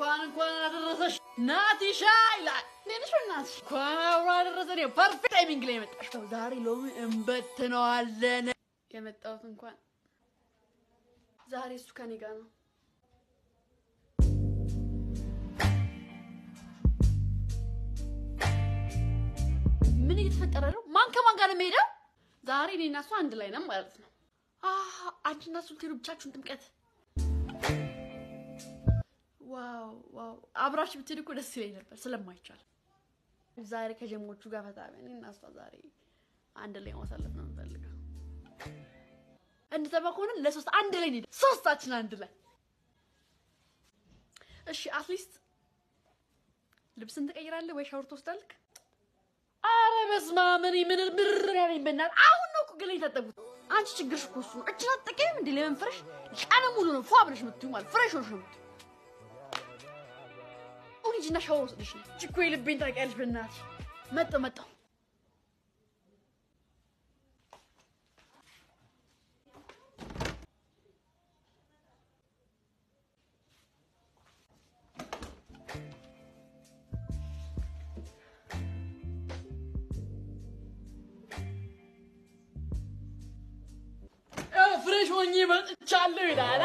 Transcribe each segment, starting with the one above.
እንኳን እንኳን አደረሰሽ ናቲሻ ይላል። ሌሎች በእናትሽ እንኳን አብሮ አደረሰን። ይኸው ፐርፌክት ታይሚንግ ላይ የመጣሽ ነው። ዛሬ ሎሚ እንበትነዋለን። የመጣሁት እንኳን ዛሬ እሱ ከኔ ጋር ነው። ምን እየተፈጠረ ነው? ማን ከማን ጋር ነው የሚሄደው? ዛሬ እኔ እና እሱ አንድ ላይ ነን ማለት ነው። አህ አንቺና እሱ ልትሄዱ ብቻችሁን ጥምቀት ዋው ዋው! አብራችሁ ብትሄዱ እኮ ደስ ይለኝ ነበር ስለማይቻል። ዛሬ ከጀሞቹ ጋር ፈታ ብለን እና እሷ ዛሬ አንድ ላይ ማሳለፍ ነው የምፈልገው። እንደዛ ከሆነ ለሶስት አንድ ላይ እንሂድ፣ ሶስታችን አንድ ላይ እሺ። አትሊስት ልብስን ትቀይራለህ ወይ ሻወር ትወስዳለህ? አረ በስመ አብ! እኔ ምን ምር ያለኝ በእናትህ አሁን ነው እኮ ገለኝ የታጠብኩት። አንቺ ችግርሽ እኮ እሱ ነው። እጅን አትጠቀሚም እንዴ? ለምን ፍረሽ ቀን ሙሉ ነው ፏ ብለሽ የምትይው ማለት ፍሬሽ ሆነሽ ነው የምትይው። አሁን ሂጂና ሻወር ወስደሽ ነው። እቺ እኮ የልቤን ታውቂያለሽ። በእናትሽ መጣሁ መጣሁ። ፍሬሽ ሆኜ መጥቻለሁ ይላል።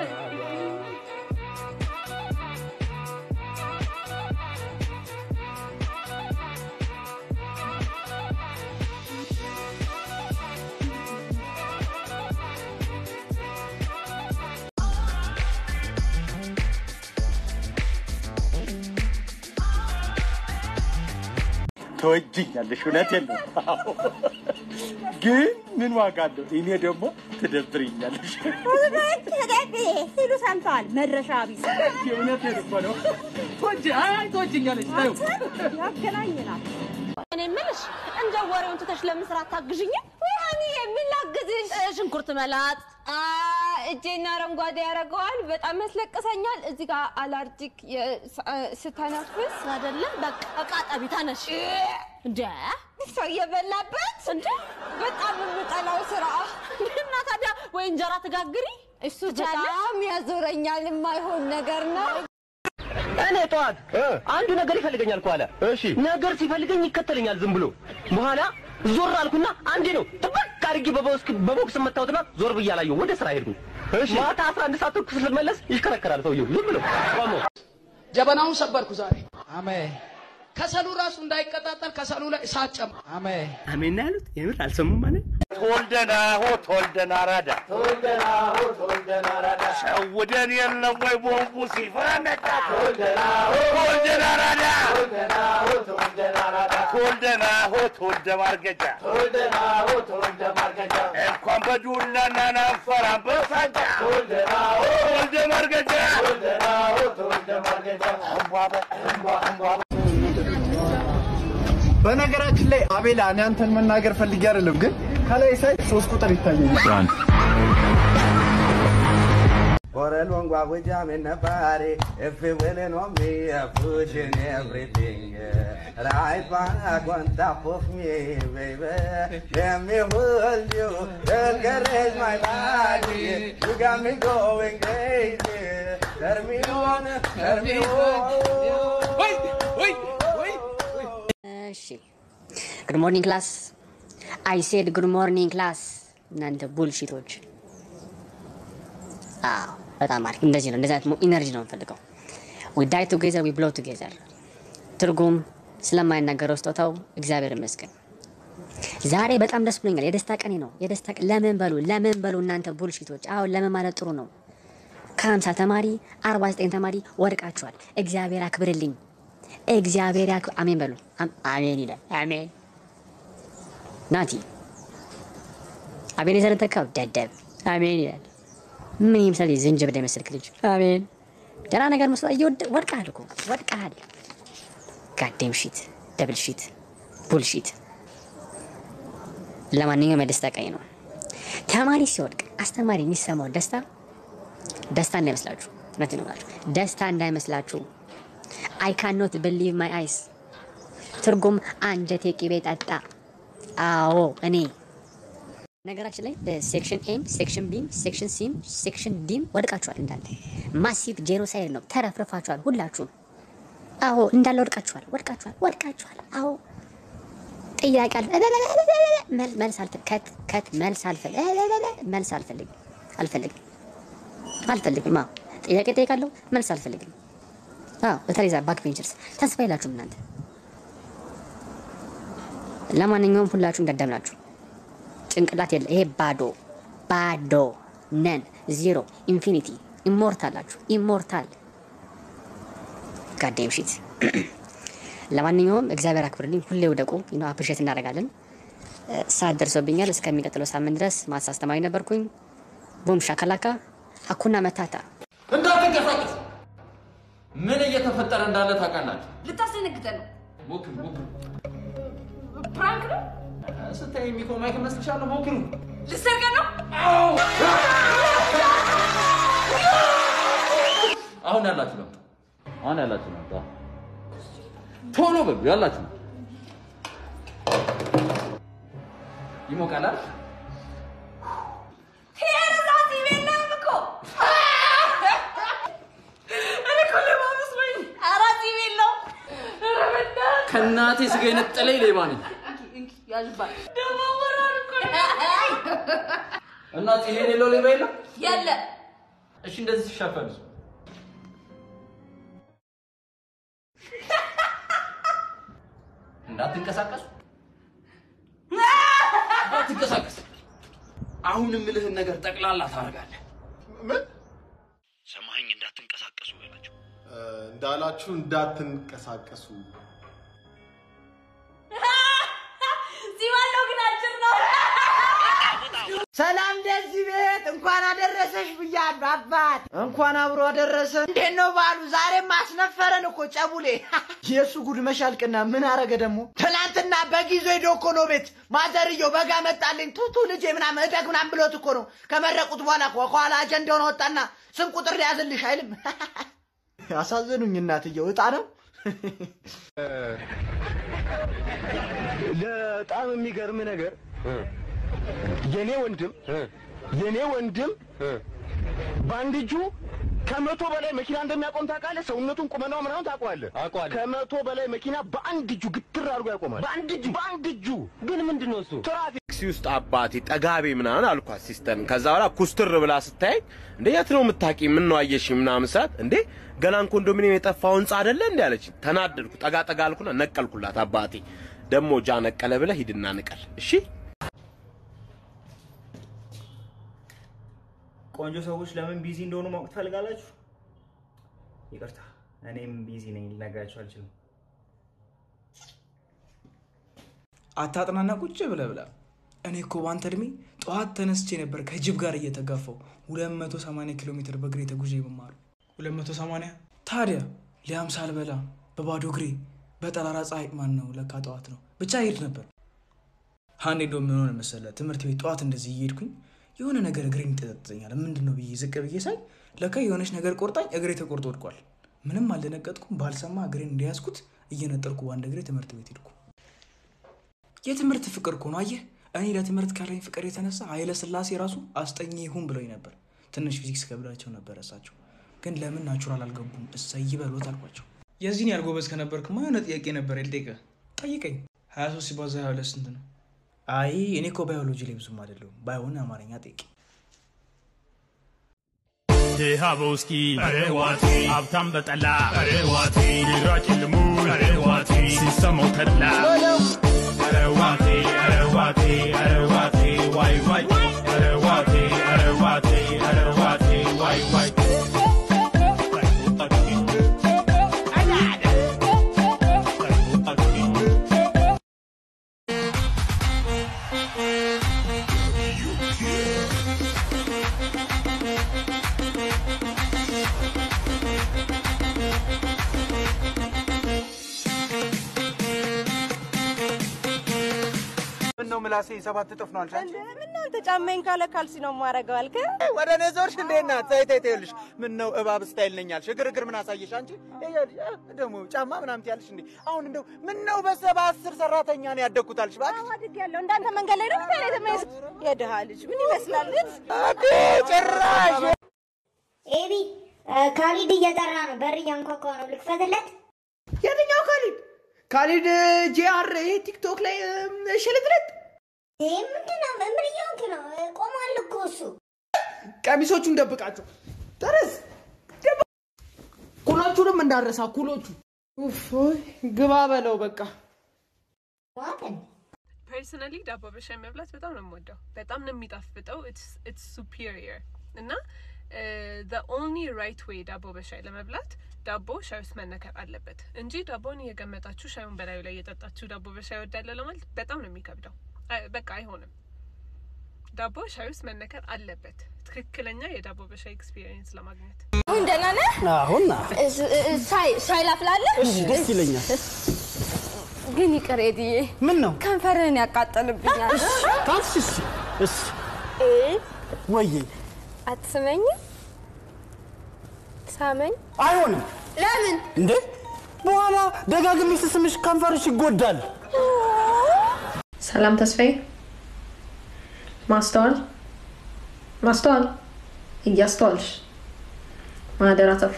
ተወጅኛለሽ። እውነቴን ነው። አዎ። ግን ምን ዋጋ አለው? እኔ ደግሞ ትደብርኛለሽ። ሲሉ ሰምተዋል። መድረሻ ቢስ እውነቴን እኮ ነው። ተወጅ አይ ተወጅኛለሽ። ታዩ ያገናኘናል። እኔ የምልሽ እንደ ወሬውን ትተሽ ለምን ስራ አታግዥኝም? ወይኔ የምላግዝሽ ሽንኩርት መላጥ እጄና አረንጓዴ ያደርገዋል። በጣም ያስለቅሰኛል። እዚህ ጋር አላርጂክ ስተነፍስ አይደለም። በቃ እቃ ጠቢ ተነሽ። እንደ ሰው እየበላበት እንደ በጣም የምጠላው ስራ እና ታዲያ ወይ እንጀራ ትጋግሪ። እሱ በጣም ያዞረኛል። የማይሆን ነገር ነው። እኔ ጠዋት አንዱ ነገር ይፈልገኛል እኮ አለ። እሺ ነገር ሲፈልገኝ ይከተለኛል ዝም ብሎ። በኋላ ዞር አልኩና አንዴ ነው ጥብቅ አድርጌ በቦክስ በቦክስ መታወትና ዞር ብዬ አላየሁም። ወደ ስራ ሄድኩ። እሺ ማታ 11 ሰዓት ተኩል ስመለስ ይሽከረከራል ሰውየው ዝም ብሎ ቆሞ። ጀበናውን ሰበርኩ ዛሬ። አሜን ከሰሉ ራሱ እንዳይቀጣጠል ከሰሉ ላይ እሳት ጨምር። አሜን አሜን ነው ያሉት። የምር አልሰሙም ማለት ተወልደን አሁ ተወልደን አራዳ ሸውደን የለም ወይ ቦምቡ ሲፈነዳ ተወልደን አራዳ ተወልደን አሁ ተወልደ ማርገጃ እንኳን በዱላና ናንፈራን በሳጃ ተወልደ ማርገጃ በነገራችን ላይ አቤላ እኔ አንተን መናገር ፈልጌ አይደለም፣ ግን ከላይ ሳይ ሶስት ቁጥር ይታየኛል። For a long while with jam in the party, if you willing on me, I push in everything. Right back on top of me, baby. Let me hold you, encourage my body. You got me going crazy. Turn me on, turn me on. እሺ ጉድ ሞርኒንግ ክላስ አይ ሴድ ጉድ ሞርኒንግ ክላስ እናንተ ቡልሺቶች አዎ በጣም አሪፍ እንደዚህ ነው እንደዚህ አይነት ኢነርጂ ነው የምፈልገው ዊ ዳይ ቱጌዘር ዊ ብሎ ቱጌዘር ትርጉም ስለማይናገረው ስጦታው እግዚአብሔር ይመስገን ዛሬ በጣም ደስ ብሎኛል የደስታ ቀኔ ነው የደስታ ቀን ለምን በሉ ለምን በሉ እናንተ ቡልሺቶች አሁን ለምን ማለት ጥሩ ነው ከሀምሳ ተማሪ አርባ ዘጠኝ ተማሪ ወድቃችኋል እግዚአብሔር አክብርልኝ እግዚአብሔር ያክ አሜን በሉ አም- አሜን ይላል አሜን ናቲ አቤኔዘርን ተካው ደደብ አሜን ይላል ምን ይምሰል ዝንጅብል የመሰልክ ልጅ አሜን ደህና ነገር መስሎ እየወደ ወድቀሃል እኮ ወድቀሃል ጋዴም ሺት ደብል ሺት ቡልሺት ለማንኛውም የደስታ ቀኝ ነው ተማሪ ሲወድቅ አስተማሪ የሚሰማው ደስታ ደስታ እንዳይመስላችሁ እውነት ነው የምላችሁ ደስታ እንዳይመስላችሁ አይ ካኖት ብሊቭ ማይ አይስ ትርጉም አንጀቴ ቅቤ ጠጣ አዎ እኔ ነገራችን ላይ ሴክሽን ኤም፣ ሴክሽን ቢም፣ ሴክሽን ሲም፣ ሴክሽን ዲም ወድቃችኋል። እንዳለ ማሲቭ ጄኖሳይድ ነው። ተረፍርፋችኋል ሁላችሁም። አዎ እንዳለ ወድቃችኋል፣ ወድቃችኋል፣ ወድቃችኋል። አዎ ጥያቄ አለ መል- መልስ አልፈልግም። ከት ከት መልስ አልፈልግም። መልስ አልፈልግም አልፈልግም አልፈልግም። አዎ ጥያቄ ጠይቃለሁ፣ መልስ አልፈልግም። አዎ በተለይ ዛ ባክ ቬንቸርስ ተስፋ የላችሁም እናንተ። ለማንኛውም ሁላችሁም ደደብ ናችሁ። ጭንቅላት የለ። ይሄ ባዶ ባዶ ነን ዜሮ ኢንፊኒቲ ኢሞርታል አላችሁ። ኢሞርታል ጋዴም ሺት። ለማንኛውም እግዚአብሔር አክብርልኝ። ሁሌ ውደቁ። ዩ አፕሪሼት እናደርጋለን። እ፣ ሰዓት ደርሶብኛል። እስከሚቀጥለው ሳምንት ድረስ ማስ አስተማሪ ነበርኩኝ። ቡም ሻካላካ ሀኩና መታታ እንዳትንቀሳቀስ። ምን እየተፈጠረ እንዳለ ታውቃላችሁ? ልታስደነግጠን ነው። ሞክሩ ሞክሩ። ፕራንክ ነው። ስታይ የሚቆም ማይክ መስልሻለሁ። ሞክሩ። ልሰርቀን ነው። አሁን ያላችሁ ነው። አሁን ያላችሁ ነው። ቶሎ በሉ ያላችሁ ነው። ይሞቃል አይደል? ከእናቴ ስጋ የነጠለኝ ሌባ ነኝ እና ፂም የሌለው ሌባ የለም። የለ እሺ እንደዚህ ሲሻፈን እንዳትንቀሳቀሱ እንዳትንቀሳቀስ። አሁን የምልህን ነገር ጠቅላላ ታደርጋለህ። ምን ሰማኸኝ? እንዳትንቀሳቀሱ በላቸው። እንዳላችሁ እንዳትንቀሳቀሱ። ሲባለው ግን አጭር ነው። ሰላም ለዚህ ቤት እንኳን አደረሰሽ ብያለሁ። አባት እንኳን አብሮ አደረሰ። እንዴት ነው ባሉ? ዛሬም አስነፈረን እኮ ጨቡሌ። የእሱ ጉድ መሻልቅና ምን አረገ ደግሞ? ትናንትና በግ ይዞ ሄዶ እኮ ነው ቤት ማዘርየው በጋ መጣልኝ ቱቱ ልጄ ምናምን እደግ ምናምን ብሎት እኮ ነው ከመረቁት በኋላ እኮ ከኋላ አጀንዳውን ወጣና ስም ቁጥር ሊያዝልሽ አይልም። አሳዘኑኝ እናትየው። እጣ ነው በጣም የሚገርም ነገር የኔ ወንድም የኔ ወንድም በአንድ እጁ ከመቶ በላይ መኪና እንደሚያቆም ታውቃለህ? ሰውነቱን ቁመናው ምናምን ታውቀዋለህ? አውቀዋለሁ። ከመቶ በላይ መኪና በአንድ እጁ ግትር አድርጎ ያቆማል። በአንድ እጁ በአንድ እጁ ግን ምንድን ነው እሱ ትራፊክ ታክሲ ውስጥ አባቴ ጠጋቤ ምናምን አልኳት ሲስተር። ከዛ በኋላ ኩስትር ብላ ስታይ እንዴ የት ነው የምታውቂ? ምን ነው አየሽ ምናምን ስላት እንዴ ገናን ኮንዶሚኒየም የጠፋው ህንጻ አይደለ እንዴ አለች። ተናደድኩ። ጠጋ ጠጋ አልኩና ነቀልኩላት። አባቴ ደግሞ ጃ ነቀለ ብለህ ሂድና ንቀል እሺ። ቆንጆ ሰዎች ለምን ቢዚ እንደሆኑ ማወቅ ትፈልጋላችሁ? ይቅርታ እኔም ቢዚ ነኝ፣ ልነግራችሁ አልችልም። አታጥናና ቁጭ ብለህ ብላ። እኔ እኮ በአንተ እድሜ ጠዋት ተነስቼ ነበር ከጅብ ጋር እየተጋፋው 280 ኪሎ ሜትር በእግሬ ተጉዤ የመማሩ 280 ታዲያ ሊያም ሳልበላ በባዶ እግሬ በጠራራ ፀሐይ ማን ነው ለካ ጠዋት ነው ብቻ ሄድ ነበር። ሀኔ ዶ ምን ሆነ መሰለህ ትምህርት ቤት ጠዋት እንደዚህ እየሄድኩኝ የሆነ ነገር እግሬን ይጠጠኛል። ምንድን ነው ብዬ ዝቅ ብዬ ሳይ ለካ የሆነች ነገር ቆርጣኝ እግሬ ተቆርጦ ወድቋል። ምንም አልደነገጥኩም። ባልሰማ እግሬን እንዲያዝኩት እየነጠርኩ በአንድ እግሬ ትምህርት ቤት ሄድኩ። የትምህርት ፍቅር እኮ ነው አየህ። እኔ ለትምህርት ካለኝ ፍቅር የተነሳ ኃይለ ስላሴ ራሱ አስጠኝ ይሁን ብሎኝ ነበር። ትንሽ ፊዚክስ ከብዳቸው ነበር እሳቸው፣ ግን ለምን ናቹራል አልገቡም? እሰይ በሎት አልኳቸው። የዚህን ያህል ጎበዝ ከነበርክማ የሆነ ጥያቄ ነበር ልጠይቅህ። ጠይቀኝ። 23 ሲባዛ 22 ስንት ነው? አይ እኔ እኮ ባዮሎጂ ላይ ብዙም አይደለሁም። ባይሆን አማርኛ ጠይቅ። ድሃ በውስኪ አረዋቴ ሀብታም በጠላ አረዋቴ ቢራ ጭልሙ አረዋቴ ሲሰማው ተድላ አረዋቴ አረዋቴ አረዋቴ ዋይ ዋይ አረዋቴ አረዋቴ አረዋቴ ዋይ ዋይ ምነው ነው ምላሴ ሰባት እጥፍ ነው አልሻ ምን ነው አንተ ጫማዬን ካለ ካልሲ ነው የማደርገው አልክ? ወደ እኔ ዞርሽ እንዴ እናት? ተይ ተይ ተይ ይኸውልሽ፣ ምን ነው እባብ ስታይል ነኝ አልሽ? ግርግር ምን አሳየሽ አንቺ? ይኸውልሽ እ፣ ደግሞ ጫማ ምናምን ትያለሽ እንዴ? አሁን እንደው ምን ነው በሰባ አስር ሰራተኛ ነው ያደግኩት አልሽ? እባክሽ አድጌያለሁ። እንዳንተ መንገድ ላይ ነው ምታለ የተመስ የድሃ ልጅ ምን ይመስላል ልጅ? አዴ ጭራሽ ኤቢ ካሊድ እየጠራ ነው። በር እያንኳኳ ነው። ልክፈትለት? የትኛው ካሊድ? ካሊድ ጂአር ቲክቶክ ላይ ሽልጥልጥ ይህ ምንድን ነው? ምን እየሆንክ ነው? ቆሟል እኮ እሱ። ቀሚሶቹን ደብቃቸው። ተረስ ኩሎቹንም እንዳረሳ ኩሎቹ። ኡፍ ኦይ፣ ግባ በለው በቃ። ፐርሰናሊ ዳቦ በሻይ መብላት በጣም ነው የምወደው። በጣም ነው የሚጣፍጠው። ኢትስ ሱፒሪየር እና ዘ ኦንሊ ራይት ዌይ ዳቦ በሻይ ለመብላት ዳቦ ሻይ ውስጥ መነከር አለበት እንጂ ዳቦን እየገመጣችሁ ሻዩን በላዩ ላይ እየጠጣችሁ ዳቦ በሻይ ወዳለ ለማለት በጣም ነው የሚከብደው። አይ- በቃ አይሆንም። ዳቦ ሻይ ውስጥ መነከር አለበት ትክክለኛ የዳቦ በሻይ ኤክስፒሪየንስ ለማግኘት። አሁን ደህና ነህ? አሁን እስ- እ- ሻይ ሻይ ላፍላለህ? እሺ፣ ደስ ይለኛል። ግን ይቅር ኤድዬ፣ ምን ነው ከንፈርህን ያቃጠልብኛል። ታንስ እሺ፣ እሺ፣ እ ወዬ አትስመኝም? ሳመኝ። አይሆንም። ለምን? እንዴ በኋላ ደጋግሜ ስስምሽ ከንፈርሽ ይጎዳል። ሰላም ተስፋዬ፣ ማስተዋል ማስተዋል፣ እያስተዋልሽ ማህደር አሰፋ፣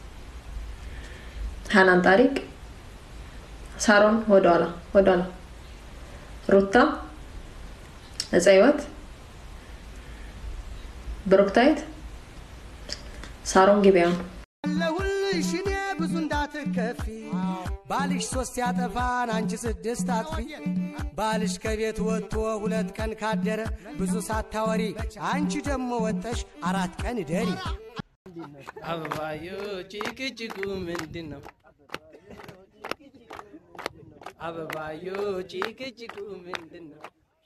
ሀናን ታሪክ፣ ሳሮን ወደኋላ ወደኋላ፣ ሩታ፣ እፀ ህይወት፣ ብሩክታይት፣ ሳሮን ጊቤያውን አለሁልሽ እኔ ብዙ እንዳትከፊ ባልሽ ሶስት ያጠፋን አንቺ ስድስት አጥፊ ባልሽ ከቤት ወጥቶ ሁለት ቀን ካደረ ብዙ ሳታወሪ አንቺ ደግሞ ወጠሽ አራት ቀን ደሪ አበባዮ ጭቅጭቁ ምንድን ነው? አበባዮ ጭቅጭቁ ምንድን ነው?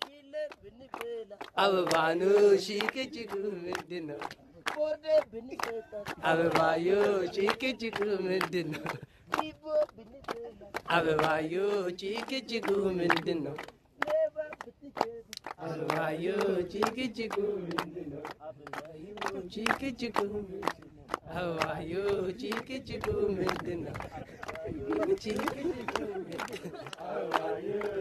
አበባኑ ጭቅጭቁ ምንድን ነው? አበባዮ ጭቅጭቁ ምንድን ነው? አበባዮ ጭቅጭቁ ምንድን ነው? አበባዮ ጭቅጭቁ ምንድን ነው? ጭቅጭቁ አበባዮ ጭቅጭቁ ምንድን ነው? ጭቅጭቁ አበባዮ